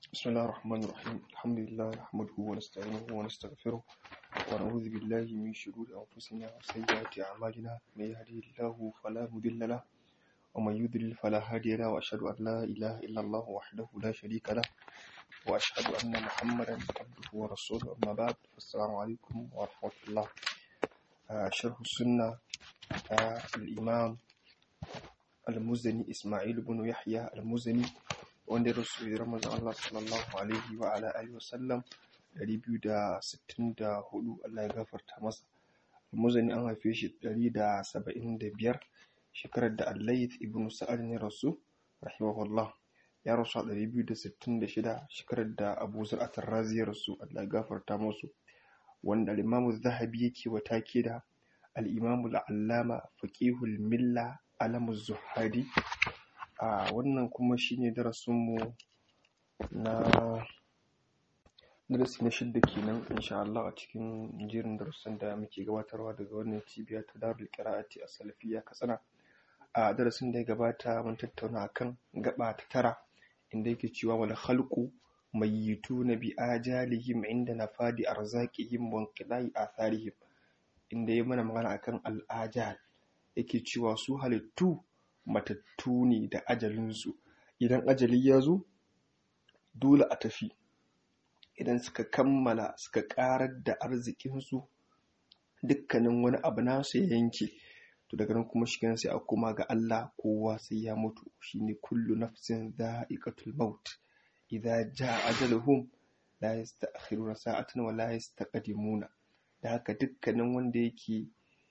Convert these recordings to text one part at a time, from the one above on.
بسم الله الرحمن الرحيم الحمد لله نحمده ونستعينه ونستغفره ونعوذ بالله من شرور أنفسنا وسيئات أعمالنا من يهده الله فلا مضل له ومن يضلل فلا هادي له وأشهد أن لا إله إلا الله وحده لا شريك له وأشهد أن محمدا عبده ورسوله أما بعد فالسلام عليكم ورحمة الله آه، شرح السنة آه، الإمام المزني إسماعيل بن يحيى المزني wanda ya rasu hijirar manzon Allah sallallahu alaihi wa ala alihi wa sallam 264 Allah ya gafarta masa Al-Muzani an haife shi 175 shekarar da Al-Layth ibn Sa'ad ne rasu rahimahullah ya rasu a 266 shekarar da Abu Zur'at ar-Razi ya rasu Allah ya gafarta musu wanda al-Imam zahabi yake wata ke da al-Imam al-Allama faqihul milla alamu zuhadi a wannan kuma shine darasinmu na darasi na shidda kenan insha Allah a cikin jerin darussan da muke gabatarwa daga wannan cibiya ta Darul Qira'ati a Salafiyya Katsina a darasin da ya gabata mun tattauna akan gaba ta tara inda yake cewa wal khalqu mayyituna bi ajalihim inda nafadi arzaqihim wa inqida'i atharihim inda ya mana magana akan al-ajal yake cewa su halittu matattu ne da ajalinsu idan ajali ya zo dole a tafi idan suka kammala suka karar da arzikinsu dukkanin wani abu nasu ya yanke to daga nan kuma shigen sai a koma ga Allah kowa sai ya mutu shine kullu nafsin dha'iqatul maut idza jaa ajaluhum la yasta'khiruna sa'atan wa la yastaqdimuna da haka dukkanin wanda yake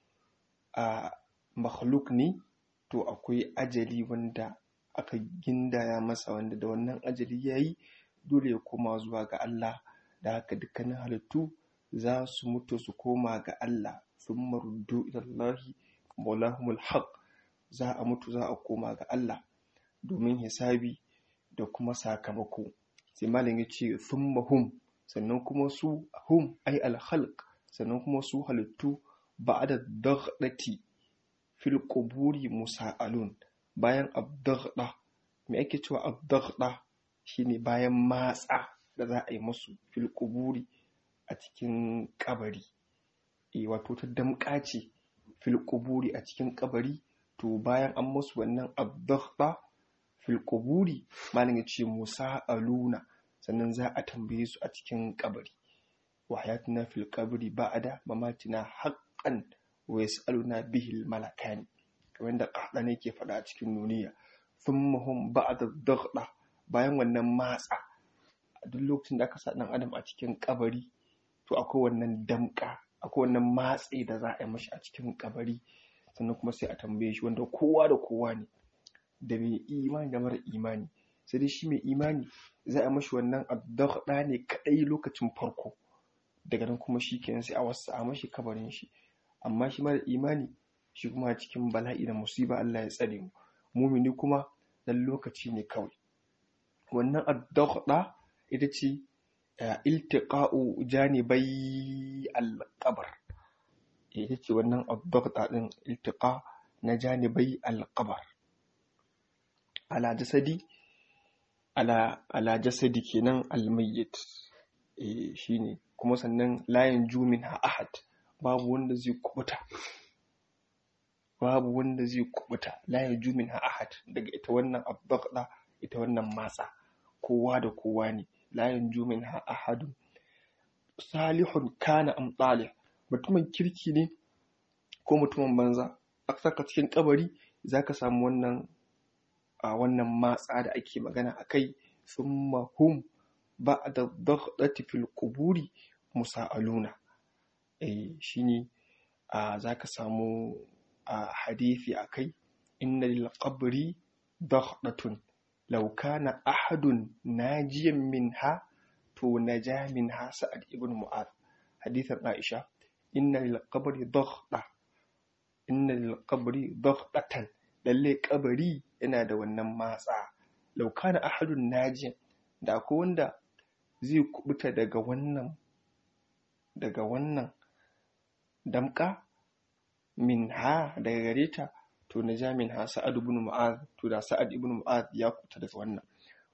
a makhluk ne to akwai ajali wanda aka gindaya masa wanda da wannan ajali ya yi dole ya koma zuwa ga Allah da haka dukkanin halittu za su mutu su koma ga Allah sun maruddu ilallahi maulahumul haq za a mutu za a koma ga Allah domin hisabi da kuma sakamako sai malam ya ce thumma hum sannan kuma su hum ai alhalq sannan kuma su halittu ba'da daghdati fil quburi musa'alun bayan abdaghda me ake cewa abdaghda shine bayan matsa da za a yi musu fil quburi a cikin kabari eh wato ta damƙa ce fil quburi a cikin kabari to bayan an musu wannan abdaghda fil quburi malam ya ce musa'aluna sannan za a tambaye su a cikin kabari wa hayatuna fil qabri ba'da mamatina haqqan wa yas'aluna bihi al-malakani kamar da qahdani ke faɗa a cikin nuniya thumma hum ba'da daghda bayan wannan matsa a duk lokacin da aka sa dan adam a cikin kabari to akwai wannan damka akwai wannan matsi da za a yi mashi a cikin kabari sannan kuma sai a tambaye shi wanda kowa da kowa ne da mai imani da mara imani sai dai shi mai imani za a mashi wannan addaghda ne kadai lokacin farko daga nan kuma shi kenan sai a wasu a mashi kabarin shi amma shi mara imani shi kuma cikin bala'i da musiba Allah ya tsare mu mumini kuma dan lokaci ne kawai wannan addaghda ita ce iltiqa'u janibai al-qabr ita ce wannan addaghda din iltiqa na janibai al-qabr ala jasadi ala ala jasadi kenan al-mayyit eh shine kuma sannan layin jumin ha ahad babu wanda zai kubuta babu wanda zai kubuta la yaju min ahad daga ita wannan abdaqda ita wannan matsa kowa da kowa ne la yaju min ahad salihun kana am talih mutumin kirki ne ko mutumin banza aka saka cikin kabari zaka samu wannan a wannan matsa da ake magana akai thumma hum ba'da daghdati fil quburi musa'aluna eh shine a zaka samu a hadithi akai inna lil qabri daghdatun law kana ahadun najiyan minha to naja minha sa'ad ibn mu'adh hadithan aisha inna lil qabri daghda inna lil qabri daghdatan lalle kabari yana da wannan matsa law kana ahadun najiyan da akwai wanda zai kubuta daga wannan daga wannan damka min ha daga gare ta to na ja min ha sa'ad ibn mu'az to da sa'ad ibn mu'az ya kuta daga wannan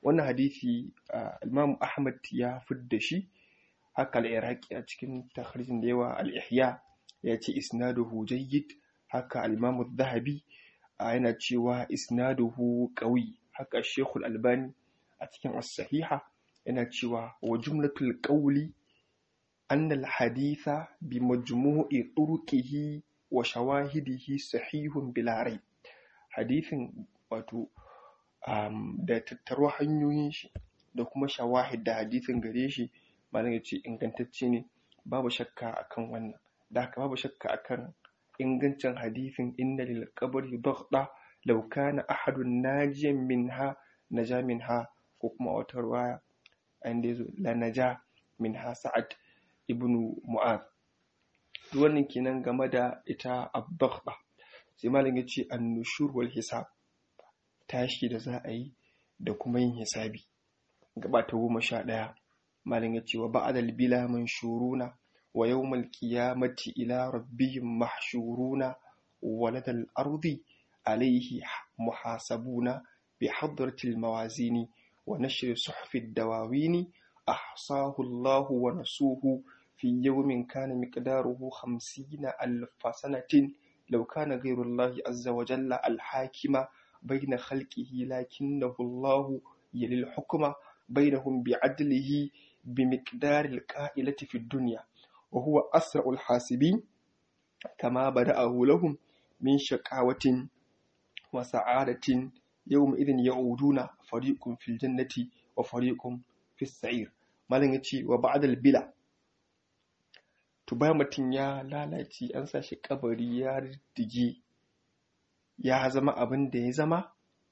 wannan hadisi Imam Ahmad ya fidda shi haka al-Iraqi a cikin takhrijin da yawa al-Ihya ya ce isnaduhu jayyid haka al-Imam zahabi yana cewa isnaduhu qawi haka Sheikh al-Albani a cikin as-Sahiha yana cewa wa jumlatul qawli anna al-haditha bi majmu'i turuqihi wa shawahidihi sahihun bila rayb hadithin wato um, da tattaro hanyoyin shi da kuma shawahid da hadithin gare shi malam ya ce ingantacce ne babu shakka akan wannan da haka babu shakka akan ingancin hadithin inna lil qabri daghda law kana ahadun najiyan minha naja minha ko kuma wata riwaya inda yazo la naja minha sa'ad ibnu mu'adh wannan kenan game da ita ad-daghda sai malam ya ce an-nushur wal hisab tashi da za a yi da kuma yin hisabi gaba ta goma sha ɗaya malin ya ce wa ba'adal bila manshuruna wa yawmal qiyamati ila rabbihim mahshuruna waladal ardi alayhi muhasabuna bi hadratil mawazini wa nashri suhfid dawawini ahsahu Allah wa nasuhu fi yawmin kana miqdaruhu 50 alf sanatin law kana ghayru Allah azza wa jalla al hakima بين خلقه لكنه الله يلي الحكم بينهم بعدله بمقدار القائلة في الدنيا وهو أسرع الحاسبين كما بدأه لهم من شقاوة وسعادة يومئذ يعودون فريق في الجنة وفريق في السعير malin ya ce wa ba'adal bila to bayan mutum ya lalace an sa shi kabari ya riddige ya zama abin da ya zama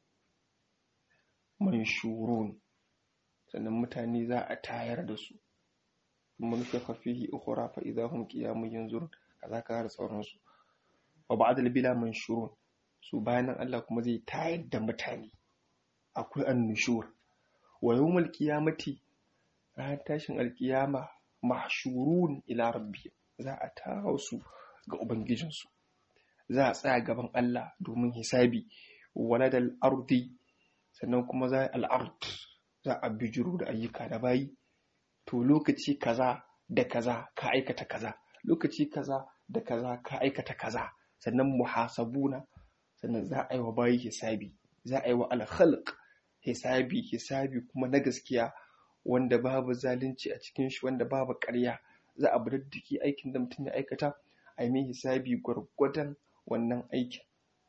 manshurun sannan mutane za a tayar da su mun shafa fihi ukhra fa idza hum qiyamun yanzurun kaza ka har sauransu wa ba'dal bila manshurun su bayan nan Allah kuma zai tayar da mutane akwai annushur wa yawmul qiyamati ran tashin alqiyama mahshurun ila rabbi za a tawo su ga ubangijinsu za a tsaya gaban Allah domin hisabi waladal ardi sannan kuma za al'ard za a bijiro da ayyuka da bayi to lokaci kaza da kaza ka aikata kaza lokaci kaza da kaza ka aikata kaza sannan muhasabuna sannan za a yi wa bayi hisabi za a yi wa alkhalq hisabi hisabi kuma na gaskiya wanda babu zalunci a cikin shi wanda babu ƙarya za a bididdiki aikin da mutum ya aikata a yi hisabi gwargwadon wannan aikin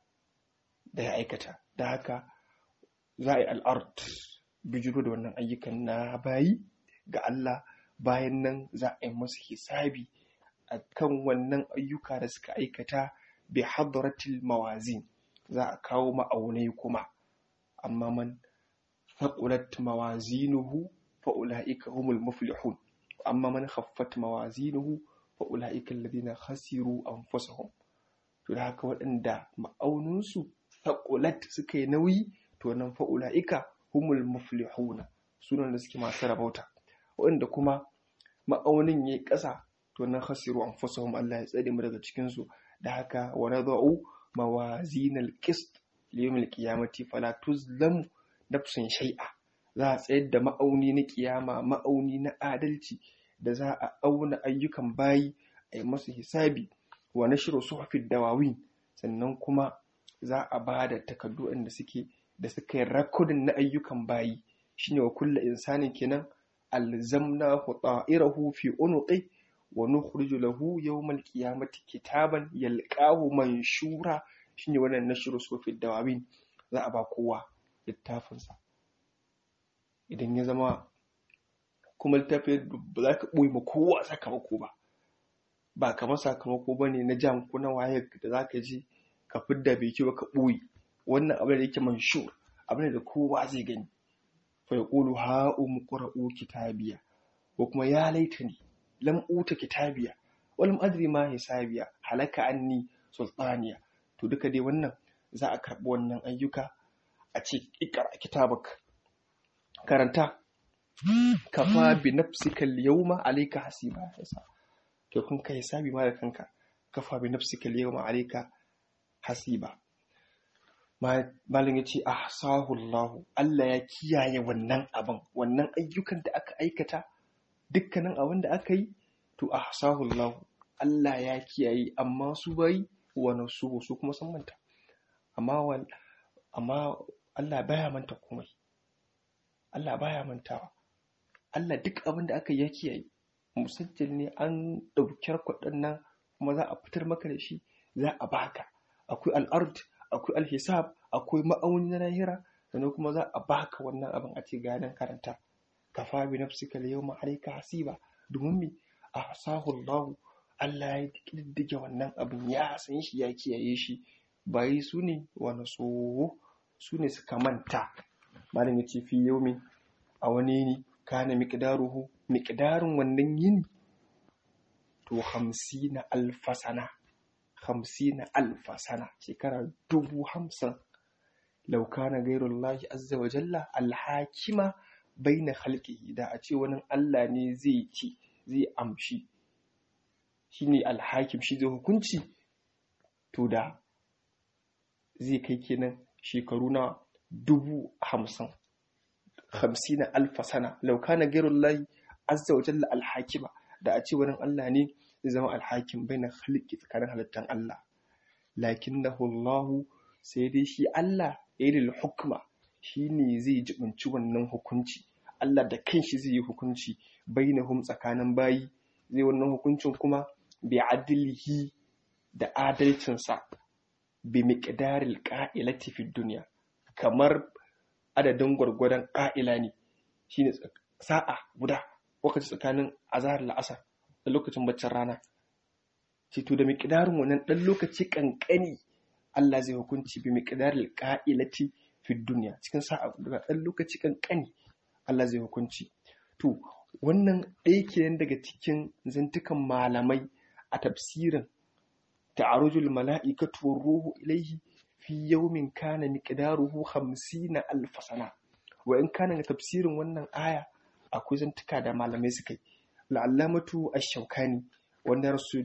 da ya aikata da haka za a yi al'art bijiro da wannan ayyukan na bayi ga Allah bayan nan za a yi masu hisabi a kan wannan ayyuka da suka aikata bi hadratil mawazin za a kawo ma'aunai kuma amma man faqulat mawazinuhu fa ulaika humul muflihun amma man khaffat mawazinuhu fa ulaika alladhina khasiru anfusahum to da haka waɗanda ma'auninsu faqulat suka yi nauyi to nan fa ulaika humul muflihuna sunan da suke masu rabauta waɗanda kuma ma'aunin yayi ƙasa to nan khasiru anfusahum Allah ya tsare mu daga cikin su da haka wa nadau mawazinal qist liyawmil qiyamati fala tuzlamu nafsun shay'a za a tsayar da ma'auni na kiyama ma'auni na adalci da za a auna ayyukan bayi a yi masu hisabi wa nashru suhufid dawawin sannan kuma za a ba da takardu da suke da suka yi rakodin na ayyukan bayi shine wa kulla insanin kenan alzamnahu ta'irahu fi unuqi wa nukhriju lahu yawmal qiyamati kitaban yalqahu manshura shine wannan nashru sufi dawawin za a ba kowa littafin sa idan ya zama kuma littafin ba za ka boye ma kowa sakamako ba ba kamar sakamako bane na jam ko na waye da za ka ji ka fidda bai ba ka boye wannan abin da yake manshur abin da kowa zai gani fa yaqulu ha umqra'u kitabiya ko kuma ya laitani lam uta kitabiya walam adri ma hisabiya halaka anni sultaniya to duka dai wannan za a karbi wannan ayyuka a ce ikra kitabak karanta kafa bi nafsika al-yawma alayka hasiba to kun kai hisabi ma da kanka kafa bi nafsika al-yawma alayka hasiba malin ya ce ahsahu Allah Allah ya kiyaye wannan abin wannan ayyukan da aka aikata dukkanin abin da aka yi to ahsahu Allah Allah ya kiyaye amma su bai wani su su kuma sun manta amma amma Allah baya manta komai Allah baya mantawa Allah duk abin da aka yi ya kiyaye musajjal ne an ɗauki kuɗin nan kuma za a fitar maka da shi za a baka akwai al'ard akwai alhisab akwai ma'auni na lahira sannan kuma za a baka wannan abin a ce ganin karanta kafa bi nafsika al yawma alayka hasiba domin mi ahsahu Allah Allah ya kiddige wannan abin ya san shi ya kiyaye shi bayi su ne wani so su ne suka manta malam ya ce fi yaumi a wani ne kana miqdaruhu miqdarin wannan yini to hamsina alfasana hamsina alfasana shekara dubu hamsin laukana gairullahi azza wa jalla alhakima baina halƙihi da a ce wani Allah ne zai ci zai amshi shine alhakim shi zai hukunci to da zai kai kenan shekaru na dubu hamsin hamsina alfasana laukana gairullahi azza wa jalla alhakima da a ce wani Allah ne zai zama alhakim bai na halki tsakanin halittar Allah lakin na hullahu sai dai shi Allah irin hukuma shi ne zai jibinci wannan hukunci Allah da kanshi zai yi hukunci bai na hum tsakanin bayi zai wannan hukuncin kuma bi adilihi da adalcinsa bi miqdaril qa'ilati fi duniya kamar adadin gwargwadon ƙa'ila ne shine sa'a guda lokaci tsakanin azahar la'asar da lokacin baccin rana to da miƙidarin wannan ɗan lokaci ƙanƙani Allah zai hukunci bi miƙidarin ƙa'ilati fi duniya cikin sa'a guda ɗan lokaci ƙanƙani Allah zai hukunci to wannan ɗaya kenan daga cikin zantukan malamai a tafsirin ta'arujul mala'ikatu war ruhu ilaihi fi yawmin kana miqdaruhu 50 alf sana wa in kana tafsirin wannan aya akwai zantuka da malamai suka yi la'allamatu ash-shaukani wanda rasu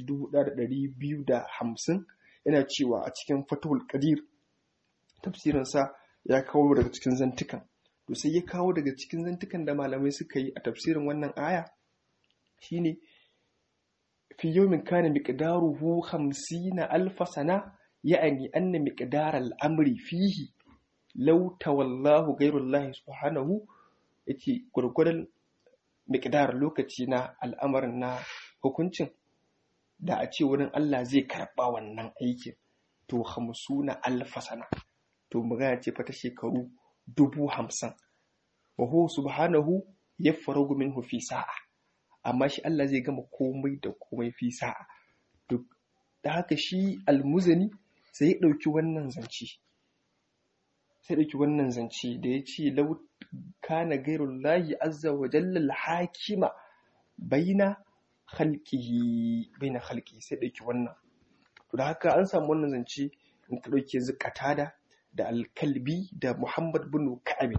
1250 yana cewa a cikin fatahul qadir tafsirinsa ya kawo daga cikin zantukan to sai ya kawo daga cikin zantukan da malamai suka yi a tafsirin wannan aya shine fi yawmin kana miqdaruhu 50 alf sana ya'ani anna miqdar al-amri fihi law tawallahu ghayrullahi subhanahu yace gurgurdan miqdar lokaci na al'amarin na hukuncin da a ce wurin Allah zai karɓa wannan aikin to hamsuna alfa sana to magana ce fa ta shekaru dubu hamsin wa huwa subhanahu yafragu minhu fi sa'a amma shi Allah zai gama komai da komai fi sa'a duk da haka shi almuzani sai ya ɗauki wannan zance sai ɗauki wannan zance da ya ce lau kana gairullahi azza wa jalla hakima baina khalqihi baina khalqihi sai ɗauki wannan to da haka an samu wannan zance in ka ɗauke zukatada da alkalbi da muhammad bin ka'ab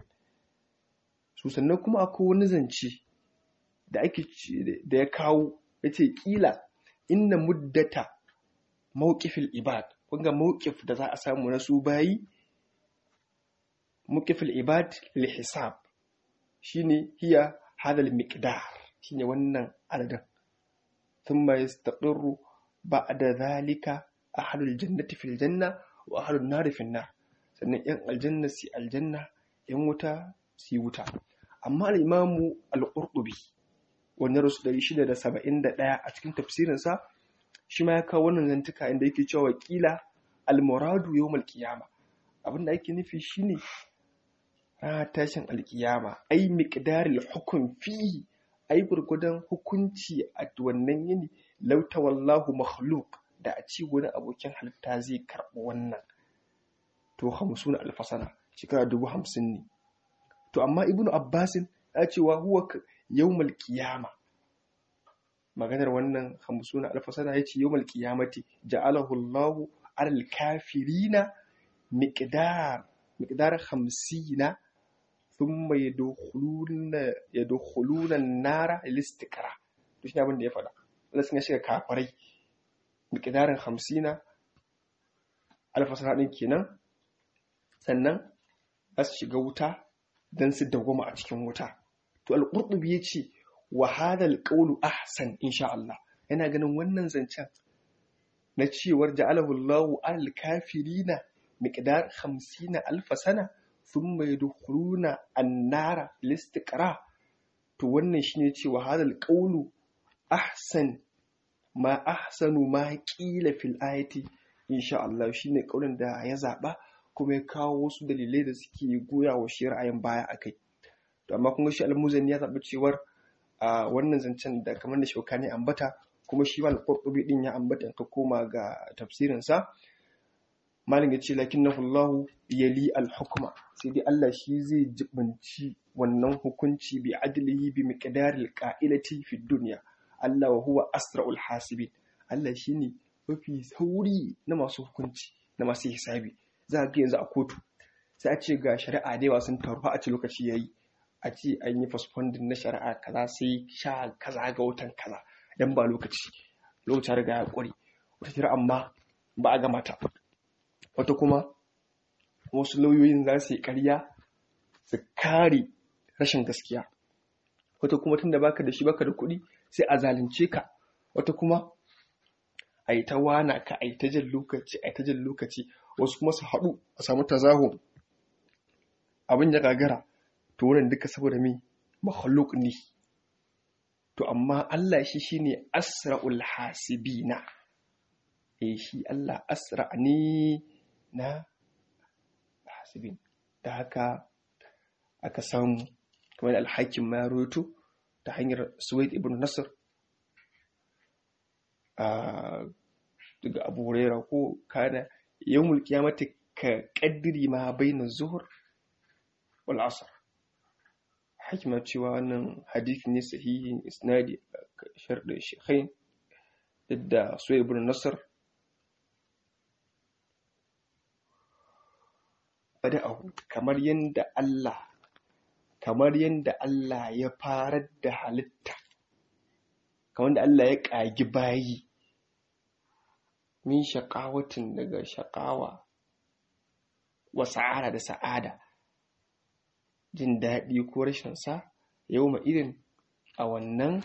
su sannan kuma akwai wani zance da ake da ya kawo yace kila inna muddata mawqifil ibad kun ga mawqif da za a samu na su bayi mawqifil ibad lil hisab shine hiya hadha al miqdar shine wannan adadin thumma yastaqirru ba'da dhalika ahlul jannati fil janna wa ahlun nari fil nar sannan yan aljanna si aljanna yan wuta si wuta amma al-imamu al-qurtubi wannan rasu 671 a cikin tafsirinsa shi ma ya kawo wannan zantuka inda yake cewa kila al-muradu yawmal qiyama abinda ake nufi shine ranar tashin alkiyama ai miqdaril hukm fihi ai gurgudan hukunci a wannan yini lauta wallahu makhluk da a ci wani abokin halitta zai karɓi wannan to hamsin alfasana shekara dubu hamsin ne to amma ibnu abbasin ya ce wa huwa yawmal qiyama maganar wannan hamsin alfasana ya ce yawmal qiyamati ja'alahu Allahu alal kafirina miqdar miqdar 50 thumma yadkhuluna yadkhuluna an-nara listikra to shi abin da ya faɗa Allah sun shiga kafirai miqdarin 50 alfasana din kenan sannan za su shiga wuta don su dawwama a cikin wuta to al-qurtubi yace wa hadha al-qawlu ahsan insha Allah yana ganin wannan zancen na cewar ja'alahu Allahu al-kafirina miqdar 50 alf sana thumma yadkhuluna an-nara listiqra to wannan shine cewa hadha al-qawlu ahsan ma ahsanu ma qila fil ayati insha Allah shine kaulin da ya zaba kuma ya kawo wasu dalilai da suke goya wa shi ra'ayin baya akai to amma kun ga shi al-muzani ya zabi cewar a wannan zancen da kamar da shaukani ambata kuma shi mal qurtubi din ya ambata ka koma ga tafsirin sa malin yace lakinnahu Allah yali al-hukma sai dai Allah shi zai jibinci wannan hukunci bi adlihi bi miqdaril qa'ilati fi dunya Allah wa huwa asra'ul hasibin Allah shine mafi sauri na masu hukunci na masu hisabi za ga yanzu a kotu sai a ce ga shari'a da yawa sun taru a ce lokaci yayi a ce an yi postponing na shari'a kaza sai sha kaza ga watan kaza dan ba lokaci lokacin riga ya kware wata shari'a amma ba a gama ta wata kuma wasu lauyoyin za su yi ƙarya su kare rashin gaskiya wata kuma tunda baka da shi baka da kuɗi sai a zalunce ka wata kuma a yi ta wana ka a yi ta jan lokaci a yi ta jan lokaci wasu kuma su haɗu a samu tazaho abin ya gagara to wurin duka saboda me makhluk ne to amma Allah shi shine asra'ul hasibina eh shi Allah asra ne na hasibin da haka aka samu kamar alhakin ma ya ta hanyar Suwaid ibn Nasr daga Abu Huraira ko kana yawmul qiyamati ka qaddiri ma baina zuhur wal asr hikima cewa wannan hadisi ne sahihin isnadi sharɗin shekhain da Suwaid ibn Nasr bada'ahu kamar yanda Allah kamar yanda Allah ya farar da halitta kamar da Allah ya ƙagi bayi min shaƙawatin daga shaƙawa wa sa'ada da sa'ada jin daɗi ko rashin sa yau ma irin a wannan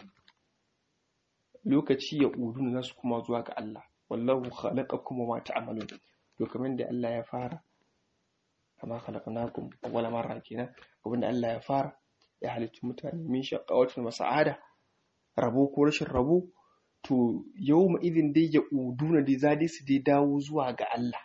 lokaci ya ƙudu na su kuma zuwa ga Allah wallahu khalaqakum wa ma ta'malun to kamar da Allah ya fara kama khalaqnakum awwala marra kenan abinda Allah ya fara ya halicci mutane min shaqqawatin wa sa'ada rabo ko rashin rabo to yawma idin dai ya uduna dai za dai su dai dawo zuwa ga Allah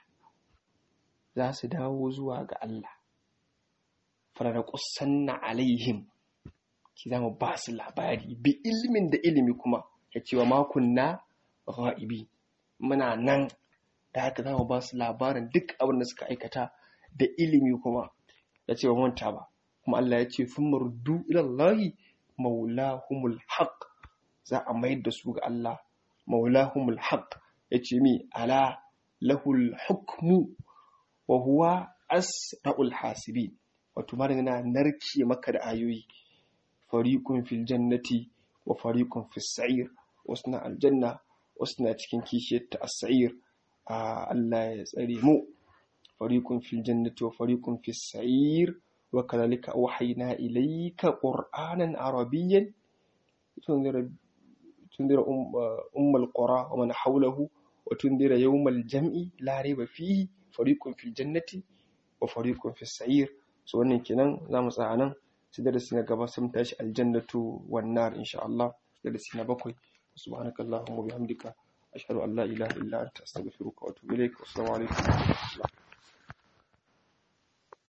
za su dawo zuwa ga Allah farada qussanna alaihim ki zama ba su labari bi ilmin da ilimi kuma ya cewa makunna ghaibi muna nan da haka za mu ba su labarin duk abin da suka aikata da ilimi kuma ya ce ba manta ba kuma Allah ya ce sun mardu ilallahi maulahumul haq za a mayar da su ga Allah maulahumul haq ya ce mi ala lahul hukmu wa huwa asra'ul hasibin wato ma na narke maka da ayoyi fariqun fil jannati wa fariqun fis sa'ir wasu na aljanna wasu na cikin kishiyar ta as-sa'ir Allah ya tsare mu fariqun fil jannati wa fariqun fis sa'ir wa kadhalika awhayna ilayka qur'anan arabiyyan tunzira tunzira ummul qura wa man hawlahu wa tunzira yawmal jam'i la rayba fihi fariqun fil jannati wa fariqun fis sa'ir so wannan kenan zamu tsaya nan sai darasi na gaba sun tashi aljannatu wan nar insha Allah darasi na bakwai subhanakallahumma wa bihamdika ashhadu an la ilaha illa anta astaghfiruka wa atubu ilaik assalamu alaikum